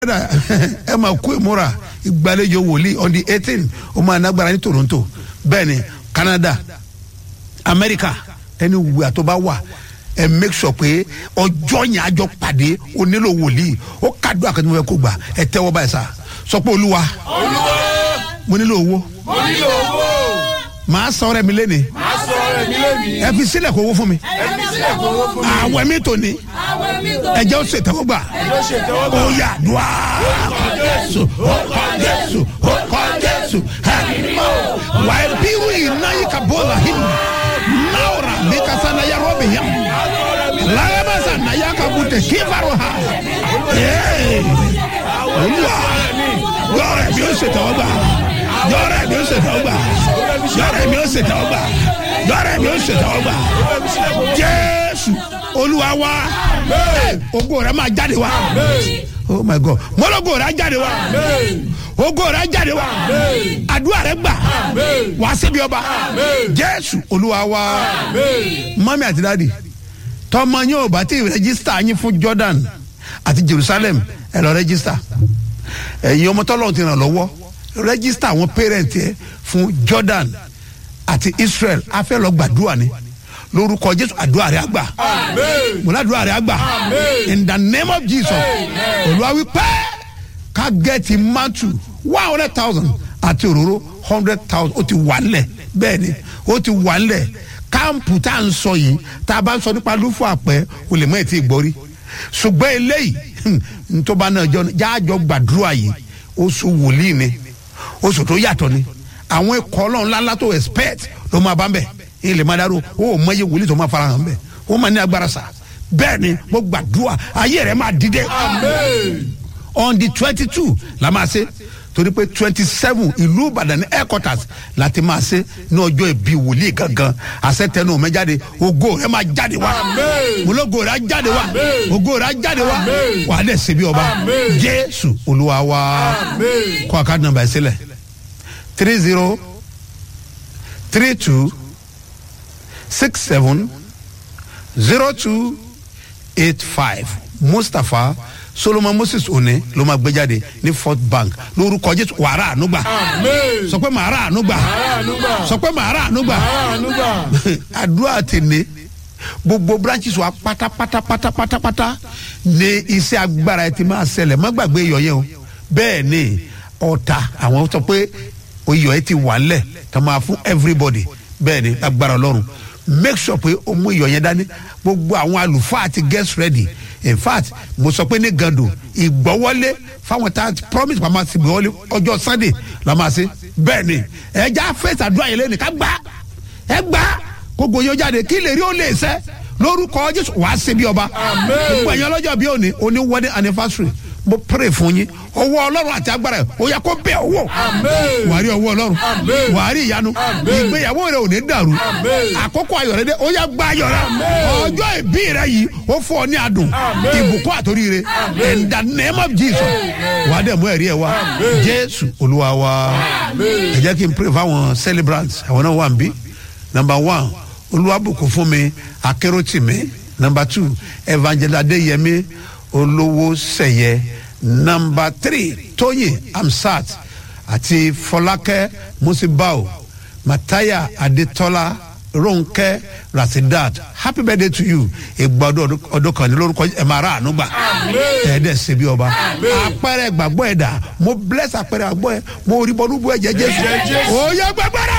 ẹ máa kó ìmúra ìgbàlejò wòlíì on the eighteen ó máa nágbára ní toronto bẹ́ẹ̀ ni canada america ẹni wùwà tó bá wà ẹ make sure pé ọjọ́ yẹn àjọ pàdé o nílò wòlíì ó kádùn àkàtúntò fẹ́ kó gbà ẹ tẹ́wọ́ báyìí sá sọ pé olúwa mo nílò owó mo nílò owó màá sọ ọrẹ mi lẹ́ni máa sọ ọrẹ mi lónìí ẹ fi sílẹ̀ kó owó fún mi ẹbí sílẹ̀ kó owó fún mi àwẹ̀ mi tò ní ẹ jẹ́ ó ṣe tẹ́wọ́ gbà ló ṣe tẹ́wọ́ gbà ó yà dùn á jésù ó kọ́ jésù ó kọ́ jésù ẹ wà á bírú iná yìí ka bọ́ ọ̀la yìí náwó bí kasa náà yà rọ́ọ̀bì yẹn láyébàṣà náà yà ká bùtẹ̀ kí farò ha olúwa yọrọ mi ó ṣe tẹ́wọ́ gbà yọrọ mi ó ṣe tẹ́wọ́ gbà yọrọ mi ó ṣe tẹ́wọ́ gbà yọrọ mi ó ṣe tẹ́wọ́ gbà jésù olúwa wa ogo rẹ máa jáde wa oh my god mọlọgo rẹ á jáde wa ogo rẹ á jáde wa àdúrà rẹ gbà wá síbi ọba jésù olúwa wa mọ́mí àti dáàdì tọmọ yín ò bá tí ì rẹ́gísítà yín fún jordan àti jerusalem ẹ lọ rẹ́gísítà ẹ̀yin ọmọ tọ́lọ́run ti ràn lọ́wọ́ rẹ́gísítà àwọn pẹ́rẹ́ǹtì ẹ fún jordan àti israel a fẹ́ lọ gbàdúrà ni lórúkọ jésù àdúrà rẹ àgbà mo ládùúrà rẹ àgbà in the name of jesus olúwa wí pé ká gẹ́ẹ̀tì mátù one hundred thousand àti òróró hundred thousand ó ti wà nílẹ̀ bẹ́ẹ̀ ni ó ti wà nílẹ̀ káàmpù tá à ń sọ yìí tá a bá ń sọ nípa lúfọ àpẹ o lè mọ ètí ìgbọ́rí ṣùgbọ́n eléyìí ntọ́ba náà jọ jáàjọ gbàdúrà yìí oṣù wòlíì ni oṣù tó yàtọ̀ ni àwọn ikọ̀ ọlọ́run ńláńlá tó expect ló máa bá ń bẹ̀ ilé máa dárò ó ò mọ iye wòlíì tó máa fara hàn bẹ́ẹ̀ ó máa ní agbára sá bẹ́ẹ̀ ni mo gbàdúrà ayé rẹ̀ máa dìde on the twenty two la máa ṣe torí pé twenty seven ìlú ìbàdàn ní headquarters láti máa ṣe ní ọjọ́ ìbí wòlíì gangan àṣetẹnu mi jáde ògo rẹ máa jáde wá mọlógo rẹ á jáde wá ògo rẹ á jáde wá wà á dẹ̀ ṣe bí ọba jésù olúwa wá kó àkáàdì nàmbà ẹ̀ sílẹ̀ three zero three two six seven zero two eight five mustapha solomon moses one ló máa gbé jáde ní fort bank lórúkọ jésù wàrà ànúgbà sọ pé màrà ànúgbà sọ pé màrà ànúgbà àdúrà tèmi gbogbo branches wa pátápátá pátápátá ní iṣẹ́ agbára ẹ ti máa ṣẹlẹ̀ má gbàgbé iyọ̀ yẹn o bẹ́ẹ̀ ni ọ̀tá àwọn sọ pé iyọ̀ ẹ ti wà ńlẹ̀ tó máa fún everybody bẹ́ẹ̀ ni agbára ọlọ́run make sure pé o mú iyọ̀ yẹn dání gbogbo àwọn àlùfáà ti get ready in fact mo sọ pé ní gando ìgbọ́wọ́lé fáwọn tá a promise pa máa ti gbọ́wọ́lé ọjọ́ sunday la máa ṣe bẹ́ẹ̀ ni ẹja fẹ́sẹ̀ àdúrà yẹn lẹ́nu ká gbá ẹ gbá gbogbo yóò jáde kí lè rí ó lè sẹ́ lórúkọ jésù wàá ṣe bí ọba gbogbo ẹ̀yàn ọlọ́jọ́ bí òní òní wedding anniversary mo pray fún yín ọwọ́ ọlọ́run àti agbára ẹ̀ ó yẹ kó bẹ̀ owó wà á rí ọwọ́ ọlọ́run wà á rí ìyanu ìgbéyàwó rẹ ò ní dàrú àkókò ayọ̀ rẹ dé ó yẹ gba ayọ̀ rẹ ọjọ́ ìbí rẹ yìí ó fún ọ ní adùn ìbùkún àtòríire in the name of jesus wà á dẹ̀ mú ẹ̀rí ẹ̀ wá jésù olúwa wa ẹ jẹ́ kí n pray fáwọn celebrants àwọn náà wà ń bí number one olúwàbùkún fún mi akéròtìmí number two evangelist adéyẹmí olówó sẹyẹ nọmba three tóyìn amsat àti fọlákẹ́ musibao mataya adetola ronke rasidat happy birthday to you ìgbà ọdún ọdún kan ní lórúkọ ẹ máa rà àánú gbà ẹ dẹ ṣe bí ọba àpẹẹrẹ gbàgbọ́ ẹ̀ dà mo bless àpẹẹrẹ gbàgbọ́ ẹ mo rí bọ́ọ̀lù bú ẹ̀jẹ̀ jésù ó yẹ gbẹgbẹrẹ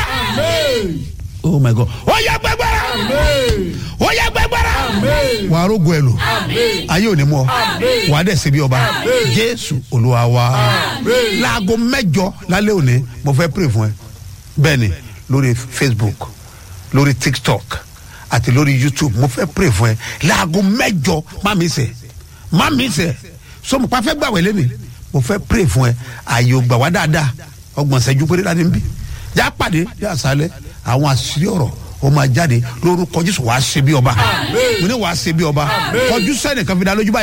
oh my god ó yẹ gbẹgbẹrẹ ó yẹ gbẹgbẹrẹ wà á rógo ẹ lò ayé ò ní mú ọ wà á dẹ̀ ṣe bí ọba jésù olúwa wa láago mẹ́jọ lálẹ́ òní mo fẹ́ pray fún ẹ bẹ́ẹ̀ ni lórí facebook lórí tiktok àti lórí youtube mo fẹ́ pray fún ẹ láago mẹ́jọ má mi sẹ̀ má mi sẹ̀ so mo pa fẹ́ gbàwé lẹ́nu mo fẹ́ pray fún ẹ ààyè ò gbà wá dáadáa ọgbọ̀n ṣẹ́jú péré láti ń bí já pàdé ní àṣálẹ́ àwọn àṣírí ọ̀rọ̀ ó máa jáde lórúkọ jésù wàá ṣe bí ọba mo ní wàá ṣe bí ọba kọjú sẹ́nìkan fi dá lójú báyìí.